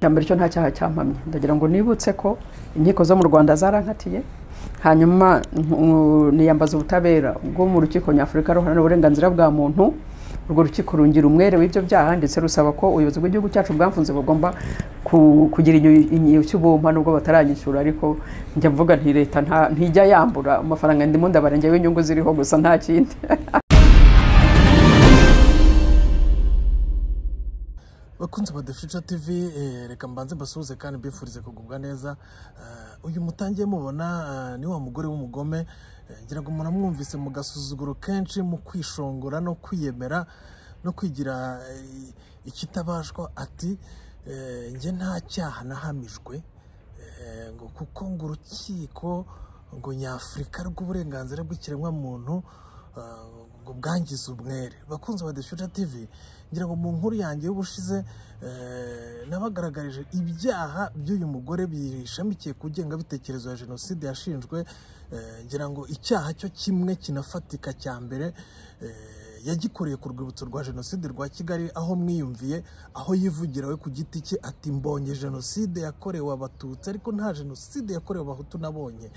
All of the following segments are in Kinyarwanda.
cya mbere cyo nta cyaha cyampamye ndagira ngo nibutse ko inkiko zo mu rwanda zarankatiye hanyuma nku- niyambaza ubutabera bwo mu rukiko nyafurika ruharanira uburenganzira bwa muntu urwo rukiko rungira umwere w'ibyo byaha ndetse rusaba ko ubuyobozi bw'igihugu cyacu bwamfunze bugomba ku- kugira inyu- inyu- cy'ubumpa nubwo bataranyishyura ariko njya mvuga nti leta nta- ntijya yambura amafaranga ndimo ndabara njyewe inyungu ziriho gusa nta kindi bakunze ba The Future TV eh, reka mbanze mbasuhuze kandi mbifurize kugubwa neza Eh, uyu mutangiye mubona eh, ni wa mugore w'umugome eh, ngira ngo umuntu amwumvise mu gasuzuguro kenshi mu kwishongora no kwiyemera no kwigira eh, ikitabashwa ati eh, njye nta cyaha nahamijwe Eh, ngo kuko ngo urukiko ngo nyafurika rw'uburenganzira bw'ikiremwamuntu eh, ngo bwangize umwere bakunze ba deshuta tv ngira ngo mu nkuru yanjye y'ubushize eh, nabagaragarije ibyaha by'uyu mugore bishamikiye ku ngengabitekerezo ya jenoside yashinjwe eh, ngira ngo icyaha cyo kimwe kinafatika cya mbere eh, yagikoreye ku rwibutso rwa jenoside rwa kigali aho mwiyumviye aho yivugira we ku giti cye ati mbonye jenoside yakorewe abatutsi ariko nta jenoside yakorewe abahutu nabonye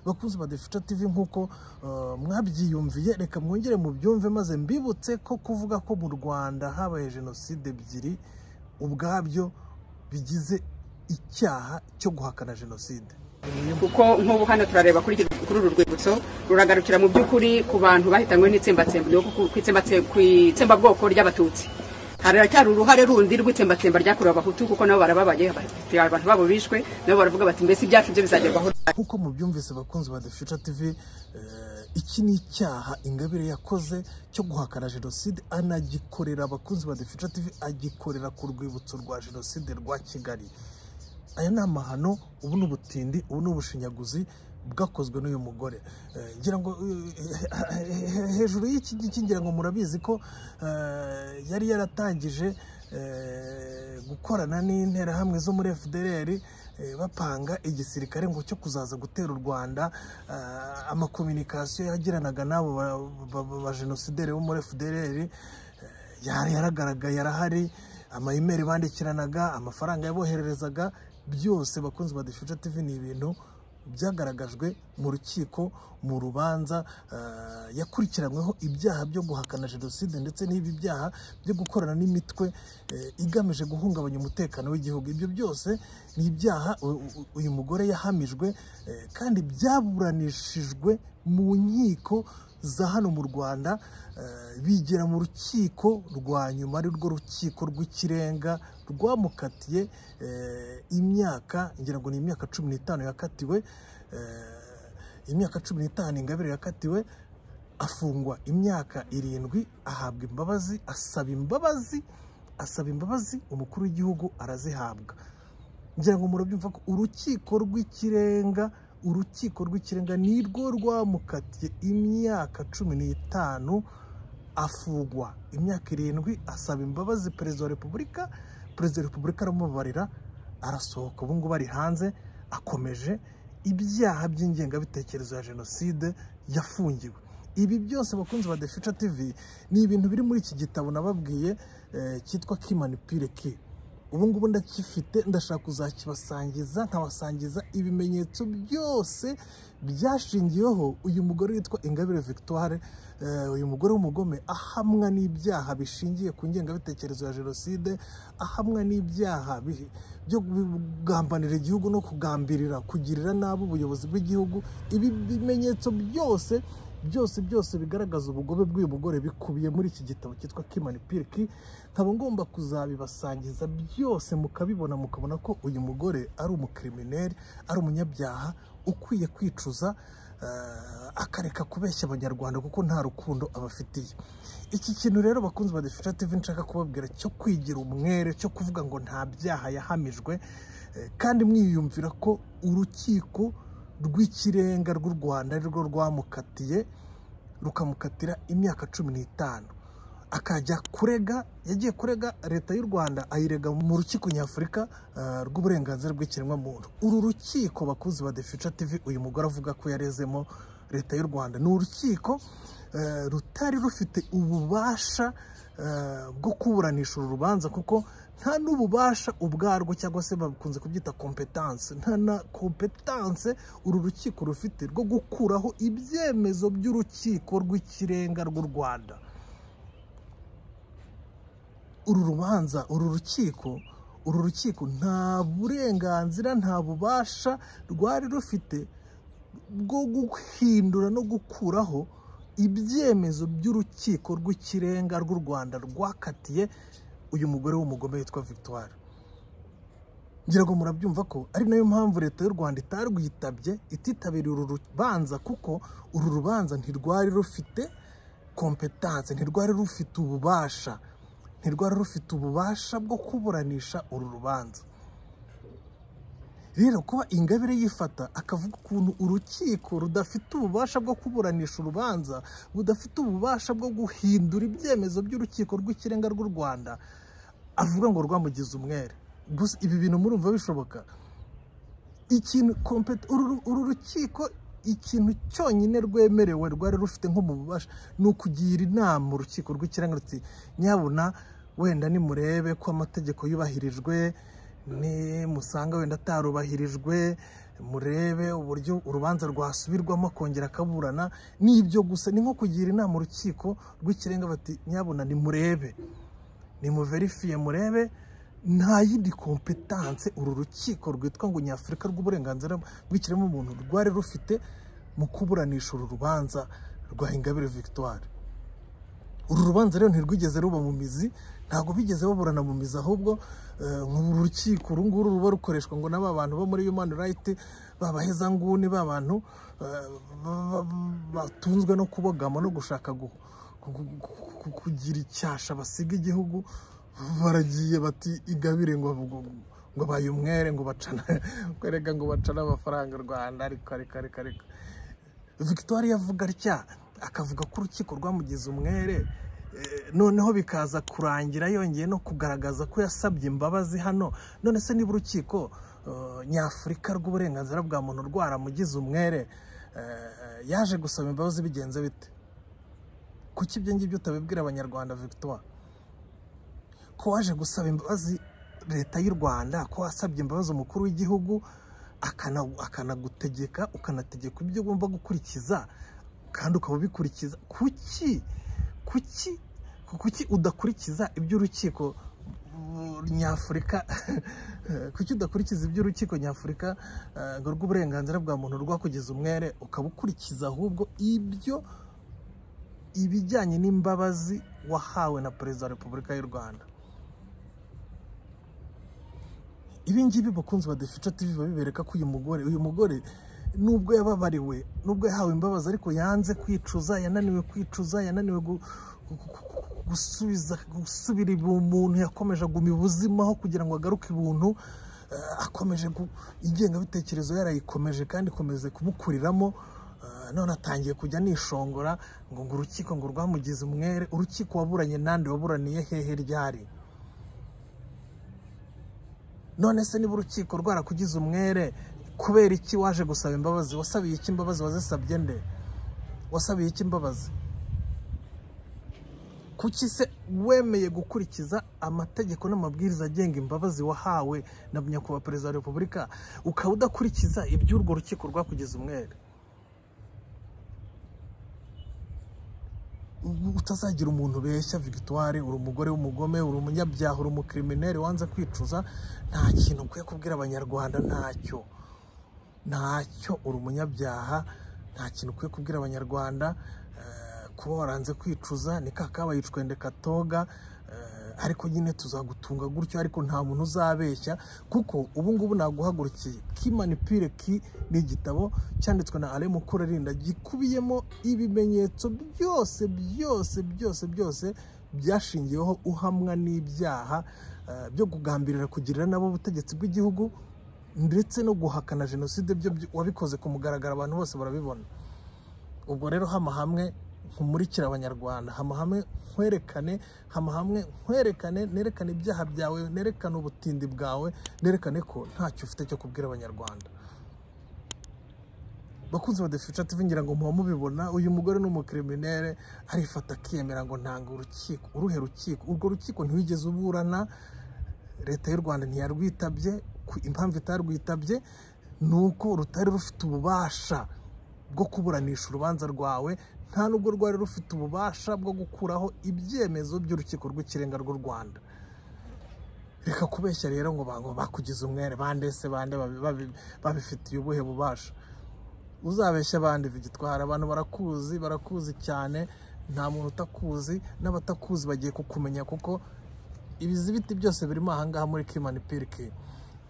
bakunzi ba defuca tv nk'uko eh, mwabyiyumviye reka mwongere mubyumve maze mbibutse ko kuvuga ko mu rwanda habaye jenoside ebyiri ubwabyo bigize icyaha cyo guhakana jenoside kuko nk'ubu hano turareba kuri iki- kuri uru rwibutso ruragarukira mu by'ukuri ku bantu bahitanywe n'itsembatsemba ryo ku- ku itsembatse- ku itsembabwoko ry'abatutsi haracyari uruhare rundi rw'itsembatsemba ryakorewe abahutu kuko nabo barababaye bafite abantu babo bishwe nabo baravuga bati mbese ibyacu byo bizagerwaho nk'uko mubyumvise bakunzi ba The Future TV eh, iki ni icyaha ingabire yakoze cyo guhakana jenoside anagikorera abakunzi ba The Future TV agikorera ku rwibutso rwa jenoside rwa kigali aya ni amahano ubu ni ubutindi ubu ni ubushinyaguzi bwakozwe n'uyu mugore Eh, ngira ngo eh, he- hejuru y'iki ngiki ngira ngo murabizi ko eh, yari yaratangije eh, gukorana n'interahamwe zo muri fdr eh, bapanga igisirikare ngo cyo kuzaza gutera u rwanda eh, amakominikasiyo yagiranaga n'abo ba- ba- ba- bajenosideri bo muri fdr yari yaragaragaye arahari amayimeri bandikiranaga amafaranga yabohererezaga byose bakunzi ba defuca tv ni ibintu byagaragajwe mu rukiko mu rubanza eh, yakurikiranyweho ibyaha byo guhakana jenoside ndetse n'ibi byaha byo gukorana n'imitwe eh, igamije guhungabanya umutekano w'igihugu ibyo byose ni ibyaha u- u- uyu mugore yahamijwe eh, kandi byaburanishijwe mu nkiko za hano mu rwanda eh, bigira mu rukiko rwa nyuma ari rwo rukiko rw'ikirenga rwamukatiye eh, imyaka ngira ngo ni imyaka cumi n'itanu yakatiwe eh, imyaka cumi n'itanu ingabire yakatiwe afungwa imyaka irindwi ahabwa imbabazi asaba imbabazi asaba imbabazi umukuru w'igihugu arazihabwa ngira ngo murabyumva ko urukiko rw'ikirenga urukiko rw'ikirenga ni rwo rwamukatiye imyaka cumi n'itanu afungwa imyaka irindwi asaba imbabazi perezida wa repubulika perezida wa repubulika aramubabarira arasohoka ubu ngubu ari hanze akomeje ibyaha by'ingengabitekerezo ya jenoside yafungiwe ibi byose bakunzi ba The Future TV ni ibintu biri muri iki gitabo nababwiye eh, cyitwa kimanipire ki ubu ngubu ndakifite ndashaka kuzakibasangiza nkabasangiza ibimenyetso byose byashingiyeho uyu mugore witwa ingabire victoire eh, uyu mugore w'umugome ahamwa n'ibyaha bishingiye ku ngengabitekerezo ya jenoside ahamwa n'ibyaha bi- byo kugambanira igihugu no kugambirira kugirira nabi ubuyobozi bw'igihugu ibi bimenyetso byose byose byose bigaragaza ubugome bw'uyu mugore bikubiye muri iki gitabo cyitwa kimani piriki nkaba ngomba kuzabibasangiza byose mukabibona mukabona ko uyu mugore ari umukirimineri ari umunyabyaha ukwiye kwicuza eh, akareka kubeshya abanyarwanda kuko nta rukundo abafitiye iki kintu rero bakunzi ba defisha tv nshaka kubabwira cyo kwigira umwere cyo kuvuga ngo nta byaha yahamijwe eh, kandi mwiyumvira ko urukiko rw'ikirenga rw'u rwanda ari rwo rwamukatiye rukamukatira imyaka cumi n'itanu akajya kurega yagiye kurega leta y'u rwanda ayirega mu rukiko nyafurika eh, rw'uburenganzira bw'ikiremwamuntu uru rukiko bakuzi ba The Future TV uyu mugore avuga ko yarezemo leta y'u rwanda ni urukiko eh, rutari rufite ububasha eh, bwo kuburanisha uru rubanza kuko nta n'ububasha ubwarwo cyangwa se bakunze kubyita kompetanse nta na kompetanse uru rukiko rufite rwo gukuraho ibyemezo by'urukiko rw'ikirenga rw'u rwanda uru rubanza uru rukiko uru rukiko nta burenganzira nta bubasha rwari rufite bwo guhindura no gukuraho ibyemezo by'urukiko rw'ikirenga rw'u rwanda rwakatiye uyu mugore w'umugome witwa victoire ngira ngo murabyumva ko ari nayo mpamvu leta y'u rwanda itarwitabye ititabiriye uru rubanza kuko uru rubanza ntirwari rufite kompetanse ntirwari rufite ububasha ntirwari rufite ububasha bwo kuburanisha uru rubanza rero kuba ingabire yifata akavuga ukuntu urukiko rudafite ububasha bwo kuburanisha urubanza budafite ububasha bwo guhindura ibyemezo by'urukiko rw'ikirenga rw'u rwanda avuga ngo rwamugize umwere gusa ibi bintu murumva bishoboka ikintu kompeti uru rukiko ikintu cyonyine rwemerewe rwari rufite nko mu bubasha ni ukugira inama urukiko rw'ikirenga ruti nyabuna wenda nimurebe ko amategeko yubahirijwe nimusanga wenda atarubahirijwe murebe uburyo urubanza rwasubirwamo akongera akaburana ni ibyo gusa ni nko kugira inama urukiko rw'ikirenga bati nyabuna nimurebe nimuverifiye murebe nta yindi kompetanse uru rukiko rwitwa ngo nyafurika rw'uburenganzira bw'ikiremwamuntu rwari rufite mu kuburanisha uru rubanza rwa ingabire victoire uru rubanza rero ntirwigeze ruba mu mizi ntabwo bigeze baburana mu mizi ahubwo uru rukiko uru nguru ruba rukoreshwa ngo n'aba bantu bo muri human right babahezanguni ba bantu batunzwe no kubogama no gushaka kugira icyasha basiga igihugu baragiye bati ingabire ngo ngo baye umwere ngo bacana kwereka ngo bacana amafaranga rwanda ariko ariko ariko ariko victoire yavuga atya akavuga ko urukiko rwamugize umwere noneho bikaza kurangira yongeye no kugaragaza ko yasabye imbabazi hano none se niba urukiko nyafurika rw'uburenganzira bwa muntu rwaramugize umwere yaje gusaba imbabazi bigenze bite kuki ibyo ngibyo utabibwira abanyarwanda victoire ko waje gusaba imbabazi leta y'u rwanda ko wasabye imbabazi umukuru w'igihugu akanagutegeka ukanategeka ibyo ugomba gukurikiza kandi ukaba ubikurikiza kuki kuki kuki udakurikiza iby'urukiko nyafurika kuki udakurikiza iby'urukiko nyafurika rw'uburenganzira bwa muntu rwakugeza umwere ukaba ukurikiza ahubwo ibyo ibijyanye n'imbabazi wahawe na perezida wa repubulika y'u rwanda ibingibi bakunzi ba defica tv babibereka ko uyu mugore uyu mugore nubwo yababariwe nubwo yahawe imbabazi ariko yanze kwicuza yananiwe kwicuza yananiwe gusubiza gusubira umuntu yakomeje aguma ibuzimaho kugira ngo agaruke ibuntu akomeje ingengabitekerezo yarayikomeje kandi ikomeze kumukuriramo none atangiye kujya nishongora ngo ngo urukiko ngo rwamugize umwere urukiko waburanye n'andi waburaniye hehe ryari none se niba urukiko rwarakugize umwere kubera iki waje gusaba imbabazi wasabiye iki imbabazi wazisabye nde wasabiye iki imbabazi kuki se wemeye gukurikiza amategeko n'amabwiriza agenga imbabazi wahawe na nyakubahwa perezida wa repubulika ukaba udakurikiza iby'urwo rukiko rwakugize umwere utazagira umuntu beshya victoire uri umugore w'umugome uri umunyabyaha uri umukirimineri wanze kwicuza nta kintu ukwiye kubwira abanyarwanda ntacyo ntacyo uri umunyabyaha nta kintu ukwiye kubwira abanyarwanda kuba waranze kwicuza ni kakabaye icwende katoga ariko nyine tuzagutunga gutyo ariko nta muntu uzabeshya kuko ubu ngubu naguhagurukiye kimanipire ki ni igitabo cyanditswe na ale mukurarinda gikubiyemo ibimenyetso byose byose byose byose byashingiweho uhamwa n'ibyaha byo kugambirira kugirira nabo ubutegetsi bw'igihugu ndetse no guhakana jenoside byo wabikoze ku mugaragaro abantu bose barabibona ubwo rero hama hamwe nkumurikire abanyarwanda hama hamwe nkwerekane hama hamwe nkwerekane nerekane ibyaha byawe nerekane ubutindi bwawe nerekane ko ntacyo ufite cyo kubwira abanyarwanda bakunze badafite TV ngira ngo muba mubibona uyu mugore ni umukiriminere arifata akiyemera ngo ntange urukiko uruhe rukiko urwo rukiko ntiwigeze uburana leta y'u rwanda ntiyarwitabye ku impamvu itarwitabye ni uko rutari rufite ububasha bwo kuburanisha urubanza rwawe nta nubwo rwari rufite ububasha bwo gukuraho ibyemezo by'urukiko rw'ikirenga rw'u rwanda reka kubeshya rero ngo bango bakugize umwere bandese bande babi- babi- babifitiye ubuhe bubasha uzabeshya abandi bigitwara abantu barakuzi barakuzi cyane nta muntu utakuzi n'abatakuzi bagiye kukumenya kuko ibizibiti byose birimo ahangaha muri kimani pirike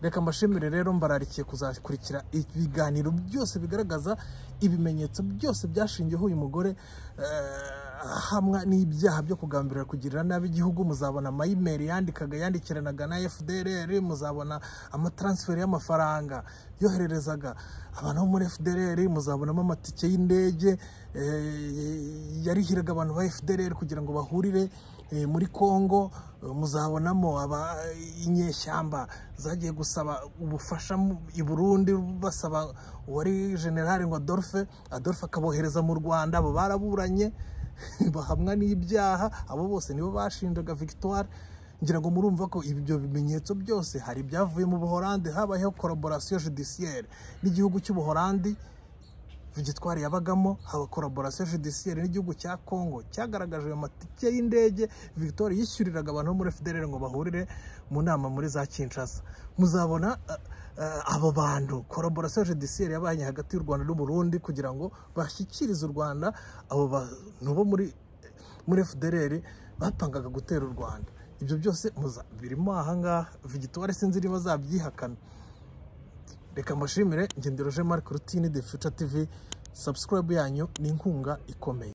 reka mbashimire rero mbararikiye kuzakurikira ibiganiro byose bigaragaza ibimenyetso byose byashingiyeho uyu mugore eh, ahamwa n'ibyaha byo kugambirira kugirira nabi igihugu muzabona amayimeri yandikaga yandikiranaga na fdrr muzabona amataransiferi y'amafaranga yohererezaga abantu bo muri fdrr muzabonamo amatike y'indege eh, yarihiraga abantu ba fdrr kugira ngo bahurire Eh, muri congo eh, muzabonamo aba inyeshyamba zagiye gusaba ubufasha mu- i burundi basaba uwari generale ngo adolphe adolphe akabohereza mu rwanda abo baraburanye bahamwa n'ibyaha abo bose nibo bashinjaga victoire ngira ngo murumva ko ibyo bimenyetso byose hari ibyavuye mu buhorande habayeho collaboration judiciaire n'igihugu cy'ubuhorandi Vigitwari yabagamo haba collaboration judiciaire n'igihugu cya Congo cyagaragaje ayo matike y'indege Victoire yishyuriraga abantu bo muri FDLR ngo bahurire mu nama muri za Kinshasa muzabona eh, eh, abo bantu collaboration judiciaire yabanye hagati y'u Rwanda n'u Burundi kugira ngo bashyikirize u Rwanda abo bantu bo muri muri FDLR bapangaga gutera u Rwanda ibyo byose muza- birimo ahangaha Victoire sinzi niba azabyihakana reka mbashimire ngendero jean marc rutini de future tv subscribe yanyu ni inkunga ikomeye